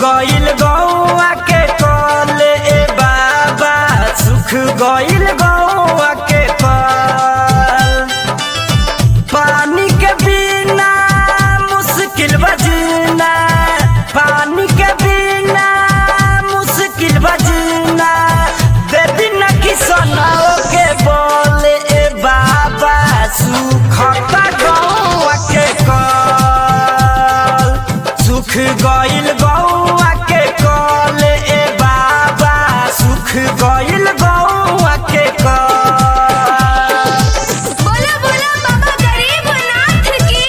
गइल गौआ के कल ए बाबा सुख गइल गौआ के कल पानी के बिना मुश्किल बजना पानी के बिना मुश्किल बजना दे दिन किसनों के बोले ए बाबा सुखता गौआ के कल सुख गइल गौआ के कल ए बाबा सुख गइल गौआ के कल बोला बोला बाबा गरीबनाथ की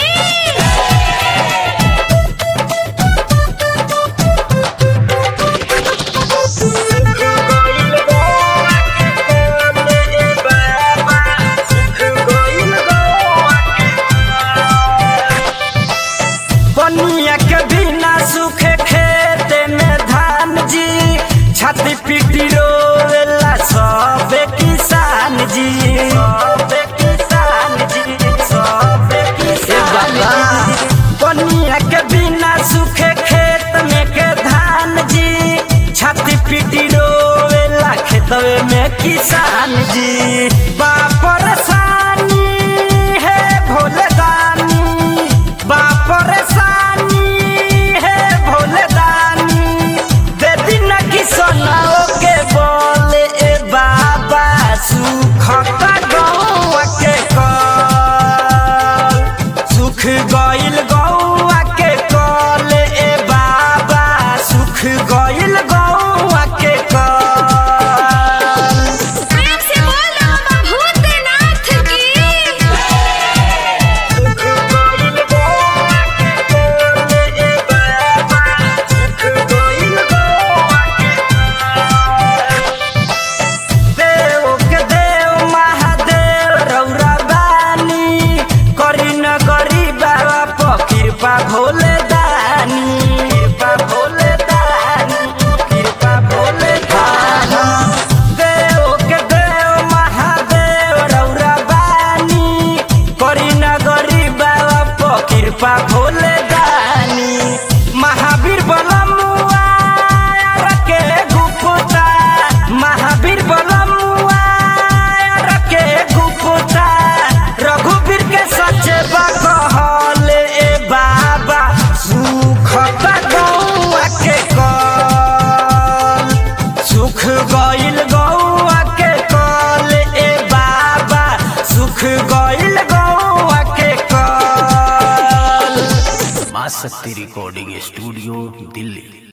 बनिया के बिना सूखे खेत में धान जी छाती पीटी रोवेला सब किसान जी सब किसान जी सब किसान जी बनिया के बिना सूखे खेत में के धान जी छाती पीटी रोवेला खेतवे में किसान जी बापरसानी है भोले दानी बापरसानी है भोले दानी दे दिन किसनों के बोले ए बाबा सुखता गौआ के कल सुख गइल गौआ के कल ए बाबा सुख गइल गौआ के कल प्रेम से बोल बाबा भूतनाथ की देव के देव महादेव रौरा बानी करी न करी बाबा प कृपा भोले दानी कृपा भोले दानी कृपा भोले दानी देव के देव महादेव रौरा बानी करी न करी बाबा प कृपा भोले दानी महावीर बलमुआ रके गुप्ता महावीर बलमुआ रके गुप्ता रघुवीर के सचे कहल ए बाबा सुखता गौआ के कल सुख गइल गौआ के कल ए बाबा सुख गइल गौआ के कल माँ शक्ति रिकॉर्डिंग स्टूडियो दिल्ली